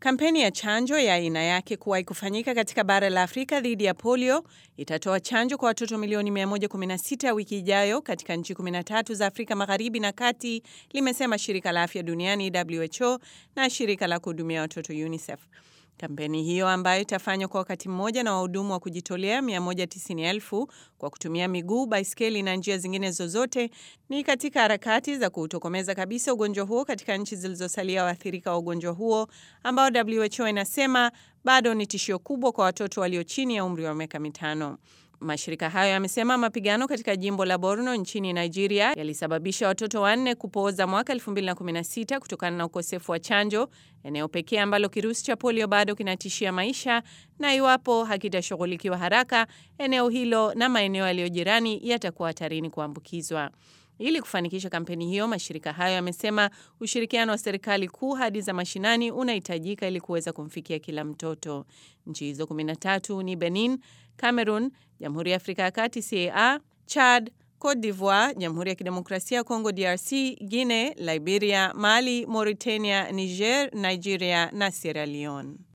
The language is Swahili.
Kampeni ya chanjo ya aina yake kuwahi kufanyika katika bara la Afrika dhidi ya polio itatoa chanjo kwa watoto milioni 116 wiki ijayo katika nchi 13 za Afrika Magharibi na Kati, limesema shirika la afya duniani WHO na shirika la kuhudumia watoto UNICEF. Kampeni hiyo ambayo itafanywa kwa wakati mmoja na wahudumu wa kujitolea 190,000 kwa kutumia miguu, baiskeli na njia zingine zozote ni katika harakati za kuutokomeza kabisa ugonjwa huo katika nchi zilizosalia waathirika wa ugonjwa huo ambao WHO inasema bado ni tishio kubwa kwa watoto walio chini ya umri wa miaka mitano. Mashirika hayo yamesema mapigano katika jimbo la Borno nchini Nigeria yalisababisha watoto wanne kupooza mwaka 2016 kutokana na ukosefu wa chanjo, eneo pekee ambalo kirusi cha polio bado kinatishia maisha, na iwapo hakitashughulikiwa haraka, eneo hilo na maeneo yaliyo jirani yatakuwa hatarini kuambukizwa. Ili kufanikisha kampeni hiyo, mashirika hayo yamesema ushirikiano wa serikali kuu hadi za mashinani unahitajika ili kuweza kumfikia kila mtoto. Nchi hizo 13 ni Benin, Cameroon, Jamhuri ya Afrika ya Kati CAR, Chad, Cote d'Ivoire, Jamhuri ya Kidemokrasia ya Kongo DRC, Guinea, Liberia, Mali, Mauritania, Niger, Nigeria na Sierra Leone.